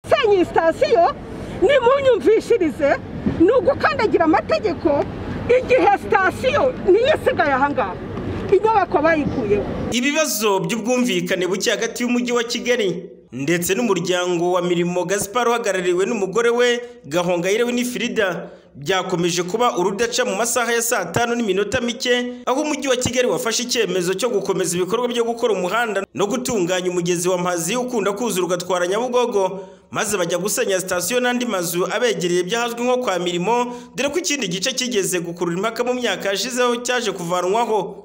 gusenya iyi sitasiyo nimunyumvishirize ni ugukandagira amategeko igihe sitasiyo niyo isigaye aha ngaha inyubako bayikuyeho ibibazo by'ubwumvikane buke hagati y'umujyi wa kigali ndetse n'umuryango wa mirimo gaspar uhagarariwe n'umugore we gahongayire we n'ifirida byakomeje kuba urudaca mu masaha ya saa tanu n'iminota mike aho umujyi wa kigali wafashe icyemezo cyo gukomeza ibikorwa byo gukora umuhanda no gutunganya umugezi wa mazi ukunda kuzura ugatwara nyabugogo maze bajya gusenya sitasiyo n'andi mazu abegereye byahazwi nko kwa mirimo dore ko ikindi gice kigeze gukurura impaka mu myaka yashizeho cyaje kuvanwaho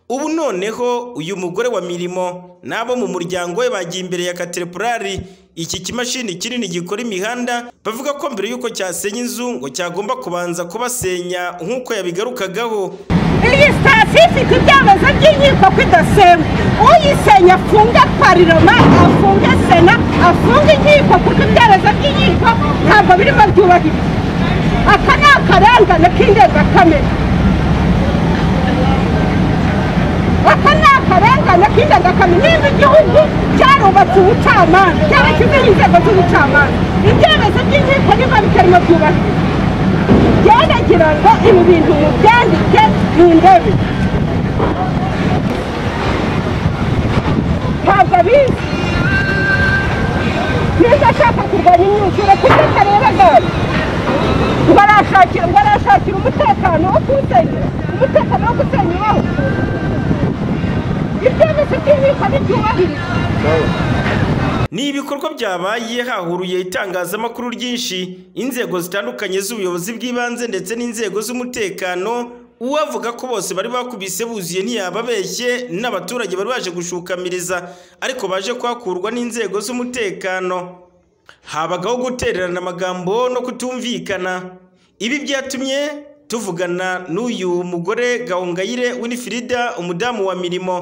ubu noneho uyu mugore wa mirimo n'abo mu muryango we bagiye imbere ya katerepurari iki kimashini kinini gikora imihanda bavuga ko mbere y'uko cyasenya inzu ngo cyagomba kubanza kubasenya nk'uko yabigarukagaho iyi sitasiyo ifite ibyemezo by'inkiko ko idasenywa uyisenya afunga pariroma afunga sena afunga inkiko kuko ibyemezo by'inkiko ntabwo birimo byubahirizwa aka ni akarengane k'indengakamere aka ni akarengane k'indengakamere niba igihugu cyarubatse ubucamanza cyarashyizeho inzego z'ubucamanza ibyemezo by'inkiko niba bitarimo byubahirizwa byaragira ngo ibi bintu mubyandike mu ndebe ntabwo abizi niba ashaka kurwanya imyuzure kuko atareba gaze ngo arashakira ngo arashakira umutekano wo kuwusenya umutekano wo gusenya iwawe ibyemezo by'inkiko ntibyubahirizwa ni ibikorwa byabaye hahuruye itangazamakuru ryinshi inzego zitandukanye z'ubuyobozi bw'ibanze ndetse n'inzego z'umutekano uwavuga ko bose bari bakubise buzuye ntiyababeshye n'abaturage bari baje gushukamiriza ariko baje kuhakurwa n'inzego z'umutekano habagaho gutererana amagambo no kutumvikana ibi byatumye tuvugana n'uyu mugore gahongayire winifirida umudamu wa mirimo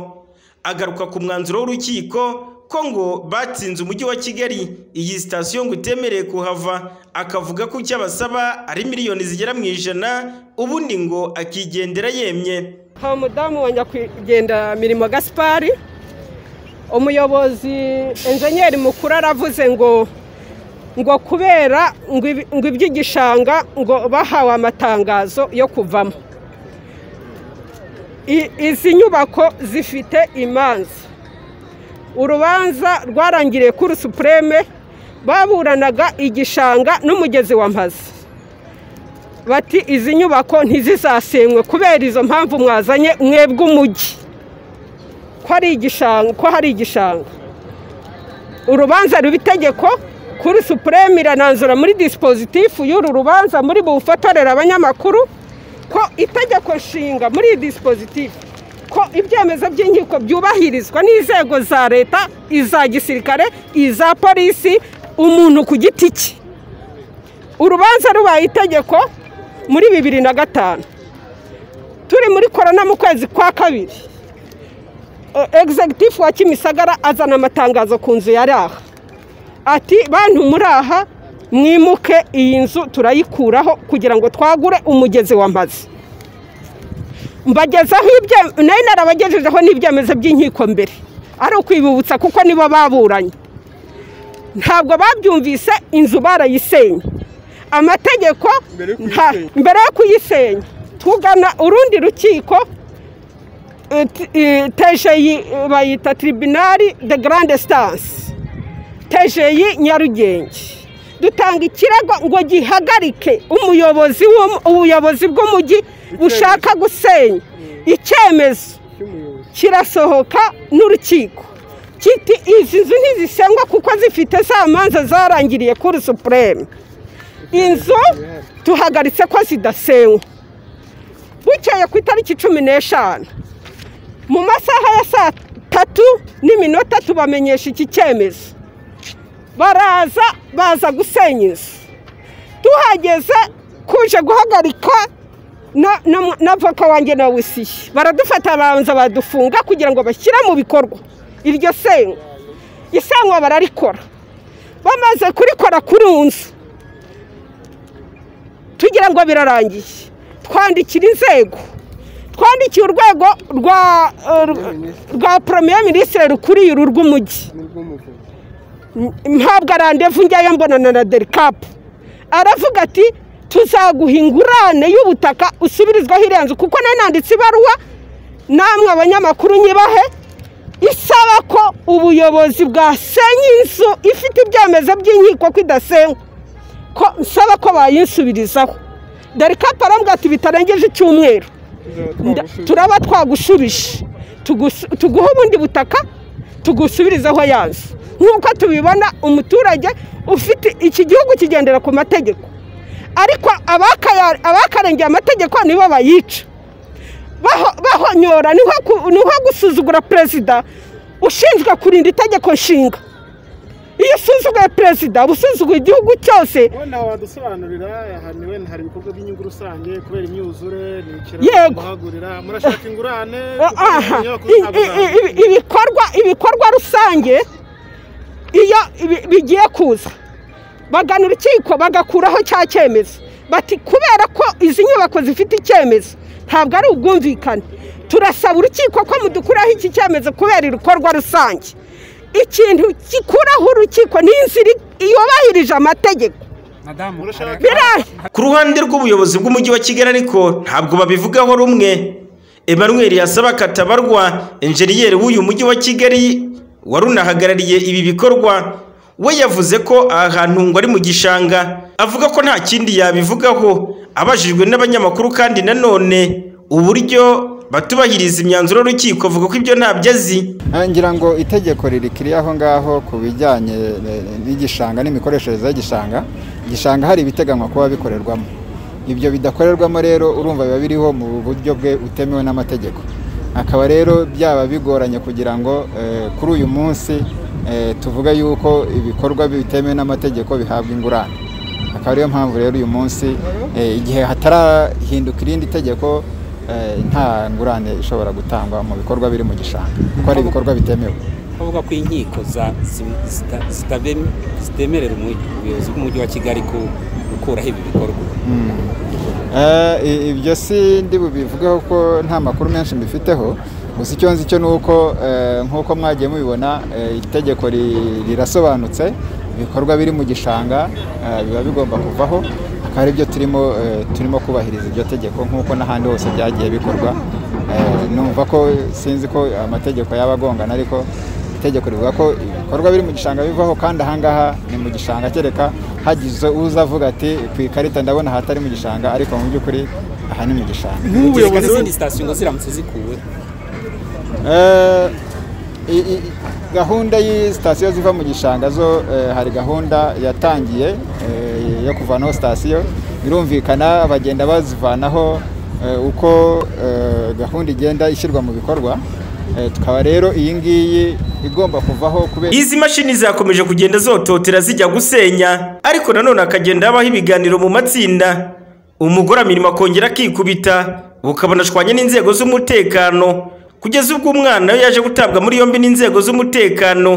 agaruka ku mwanzuro w'urukiko ko ngo batsinze umujyi wa kigali iyi sitasiyo ngo itemereye kuhava akavuga ko icyo abasaba ari miliyoni zigera mu ijana ubundi ngo akigendera yemye hari umudamu wa nyakwigendera mirimo gaspari umuyobozi enjenyeri mukuru aravuze ngo ngo kubera ngo iby'igishanga ngo bahawe amatangazo yo kuvamo izi nyubako zifite imanza urubanza rwarangiriye kuri supureme baburanaga igishanga n'umugezi wa mpazi bati izi nyubako ntizizasenywe kubera izo mpamvu mwazanye mwebwe umujyi ko ari igishanga ko hari igishanga urubanza ruba itegeko kuri supureme irananzura muri disipozitifu y'uru rubanza muri bufatorere abanyamakuru ko itegeko nshinga muri iyi disipozitifu ko ibyemezo by'inkiko byubahirizwa n'inzego za leta iza gisirikare iza polisi umuntu ku giti cye urubanza rubaye itegeko muri bibiri na gatanu turi muri korona mu kwezi kwa kabiri egizegitifu wa kimisagara azana amatangazo ku nzu yari aha ati bantu muri aha mwimuke iyi nzu turayikuraho kugira ngo twagure umugezi w'amazi mbagezaho ibyo nayo narabagejejeho n'ibyemezo by'inkiko mbere ari ukwibibutsa kuko nibo baburanye ntabwo babyumvise inzu barayisenye amategeko mbere yo kuyisenya tugana urundi rukiko tejeyi bayita tiribinari de garande sitansi tejeyi nyarugenge dutanga ikirego ngo gihagarike umuyobozi ubuyobozi bw'umujyi bushaka gusenya icyemezo kirasohoka n'urukiko kiti izi nzu ntizisengwa kuko zifite za manza zarangiriye kuri supureme inzu tuhagaritse ko zidasenywa bukeye ku itariki cumi n'eshanu mu masaha ya saa tatu n'iminota tubamenyesha iki cyemezo baraza baza gusenya inzu tuhageze kuje guhagarika n'avoka wanjye na wisiye baradufata babanza badufunga kugira ngo bashyire mu bikorwa iryo senywa isenywa bararikora bamaze kurikora kuri nzu tugira ngo birarangiye twandikira inzego twandikiye urwego rwa poromiyeri minisitiri rukuriye uru rw'umujyi mpabwa randevu njyayo mbonana na derikapu aravuga ati tuzaguha ingurane y'ubutaka usubirizwaho irenze kuko nananditse ibaruwa namwe abanyamakuru nyibahe isaba ko ubuyobozi bwasenya inzu ifite ibyemezo by'inkiko ko idasenywa ko nsaba ko bayinsubirizaho derikapu arambwira ati bitarengeje icyumweru Nda- turaba twagushubije Tugusu- tuguhe ubundi butaka tugusubirizeho ya nzu nk'uko tubibona umuturage ufite iki gihugu kigendera ku mategeko ariko abakaya- abakarengeye amategeko nibo bayica Baho- bahonyora ni nko ku- ni nko gusuzugura perezida ushinzwe kurinda itegeko nshinga iyo usuzuguye perezida uba usuzuguye igihugu cyose wenda wadusobanurira ahantu wenda hari ibikorwa by'inyungu rusange kubera imyuzure ni Yego. ikiraro kuhagurira murashaka ingurane kuko aha inyubako i- ntabwo i- zahagurwa. i- ibikorwa ibikorwa rusange iyo bi- bigiye kuza bagana urukiko bagakuraho cya cyemezo bati kubera ko izi nyubako zifite icyemezo ntabwo ari ubwumvikane turasaba urukiko ko mudukuraho iki cyemezo kubera ibikorwa rusange ikintu gikuraho urukiko ni inzira yubahirije amategeko madamu Murashaka- biriya ku ruhande rw'ubuyobozi bw'umujyi wa kigali ariko ntabwo babivugaho rumwe emmanuel yasaba katabarwa enjeniyeri w'uyu mujyi wa kigali wari unahagarariye ibi bikorwa we yavuze ko aha hantu ngo ari mu gishanga avuga ko nta kindi yabivugaho abajijwe n'abanyamakuru kandi nanone uburyo batubahiriza imyanzuro y'urukiko avuga ko ibyo ntabyo azi Ah, ngira ngo itegeko ririkiri aho ngaho ku bijyanye eh, n'igishanga n'imikoreshereze y'igishanga igishanga hari ibiteganywa kuba bikorerwamo ibyo bidakorerwamo rero urumva biba biriho mu buryo bwe utemewe n'amategeko akaba rero byaba bigoranye kugira ngo eh, kuri uyu munsi eh, tuvuge yuko ibikorwa bitemewe n'amategeko bihabwa ingurane akaba ariyo mpamvu rero uyu munsi eh, igihe hatarahinduka irindi tegeko eh, nta ngurane ishobora gutangwa mu bikorwa biri mu gishanga kuko ari ibikorwa bitemewe bavuga ko inkiko za- zi- zita- zitabem- zitemerera umu- ubuyobozi bw'umujyi wa kigali ku- gukuraho ibi bikorwa Eh, i- ibyo si ndi bubivugeho ko nta makuru menshi mbifiteho gusa icyo nzi cyo ni uko eh, nk'uko mwagiye mubibona eh, itegeko ri- rirasobanutse ibikorwa biri mu gishanga eh, biba bigomba kuvaho akaba ari byo turimo eh, turimo kubahiriza iryo tegeko nk'uko n'ahandi hose byagiye bikorwa Eh, numva ko sinzi ko amategeko yaba agongana ariko itegeko rivuga ko ibikorwa biri mu gishanga bivaho kandi ahangaha ni mu gishanga kereka hagize uza avuga ati ku ikarita ndabona ahatari mu gishanga ariko mu by'ukuri aha ni mu gishanga kereka nk'ubuyobozi n'izindi sitasiyo ngo ziramutse zikuwe Eh, i- i- gahunda y'isitasiyo ziva mu gishanga zo eh, hari gahunda yatangiye eh, yo kuvanaho sitasiyo birumvikana bagenda bazivanaho eh, uko eh, gahunda igenda ishyirwa mu bikorwa Eh, tukaba rero iyi ngiyi igomba kuvaho kubera Izi mashini zakomeje kugenda zototera zijya gusenya, ariko nanone hakagenda habaho ibiganiro mu matsinda, umugore amirimo akongera akikubita, bukabona ashwanye n'inzego z'umutekano, kugeza ubwo umwana we yaje gutabwa muri yombi n'inzego z'umutekano,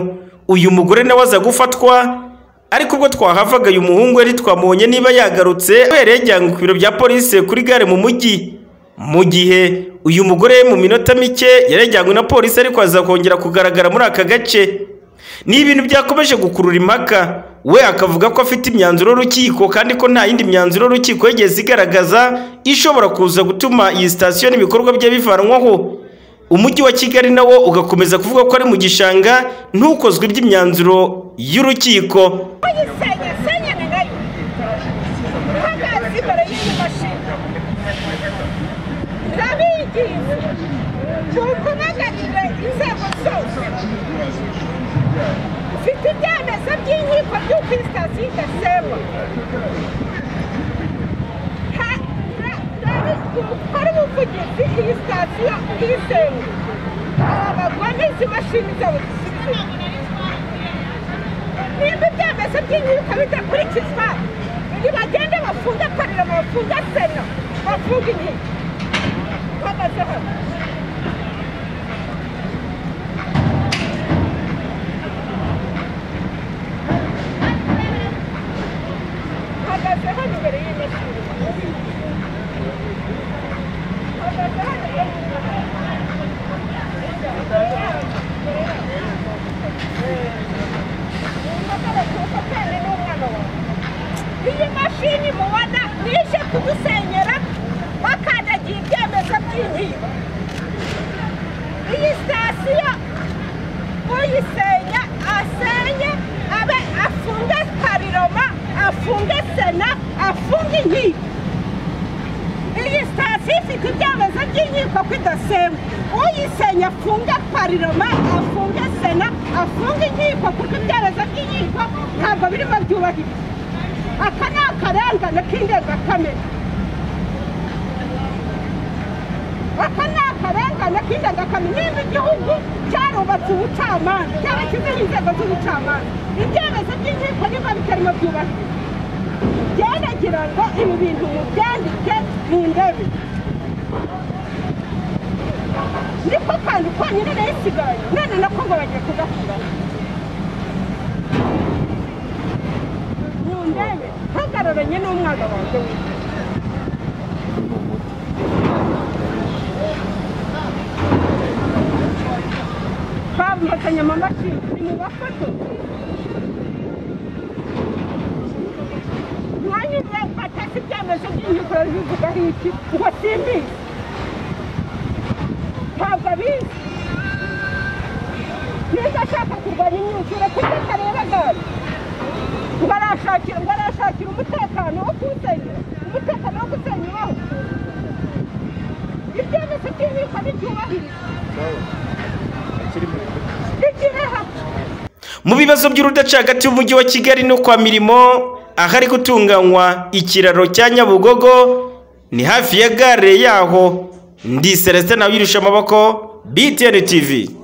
uyu mugore nawe aza gufatwa, ariko ubwo twahavaga uyu muhungu yari twamubonye niba yagarutse, kubera yajyanywe ku biro bya polisi kuri gare mu mujyi. Mu gihe uyu mugore mu minota mike yarajyanywe na polisi ariko azakongera kugaragara muri aka gace ni ibintu byakomeje gukurura impaka we akavuga ko afite imyanzuro y'urukiko kandi ko nta yindi myanzuro y'urukiko yigeze igaragaza ishobora kuza gutuma iyi sitasiyo n'ibikorwa bye bivanwaho umujyi wa kigali nawo ugakomeza kuvuga ko ari mu gishanga ntukozwe iby'imyanzuro y'urukiko Senha, senha nengai. Hagazi para isso machine. Rabiki. Tukunaga nire inzego zose. Mfite ibyemezo by'inkiko by'uko isitasiyo idasenywa. Ha- ra- rabi- gukora ubuvugizi iyi sitasiyo isenywe. Aba bagome izi mashini zabo zisubiza. nimba ibyemezo by'inkiko bidakurikizwa nibagende bafunge parlama bafunge sena bafunge inkiko mpagaze hano mpagaze hano imbere y'imashini mpagaze hano imbere y'imashini iyi mashini mubona bije kudusenyera bakandagiye ibyemezo by'inkiko iyi sitasiyo uyisenya asenye abe afunge pariroma afunge sena afunge inkiko iyi sitasiyo ifite ibyemezo by'inkiko ko idasenywa uyisenya afunge pariroma afunge sena afunge inkiko kuko ibyemezo by'inkiko ntabwo birimo byubahirizwa aka ni akarengane k'indengakamere aka ni akarengane k'indengakamere niba igihugu cyarubatse ubucamanza cyarashyizeho inzego z'ubucamanza ibyemezo by'inkiko niba bitarimo byubahirizwa byerekera ngo ibi bintu mubyandike mu ndebe niko kantu konyine rero isigaye none nako ngo bagiye kugakura mu ndebe ntugaruranye n'umwana wanjye w'inzu bamufatanya amamashini ni mu bafoto mwanyumva mfatasi ibyemezo by'inkiko bivugaho iki ngo simbizi ntabwo abizi niba ashaka kurwanya imyuzure kuko atareba gare ngo arashakira ngo arashakira umutekano wo kuwusenya umutekano wo gusenya iwabo ibyemezo by'inkiko ntibyubahirizwa bigireho mu bibazo by'urudaca hagati y'umujyi wa kigali no kwa mirimo ahari gutunganywa ikiraro cya nyabugogo ni hafi ya gare yaho ndi celestin abirusha amaboko btn tv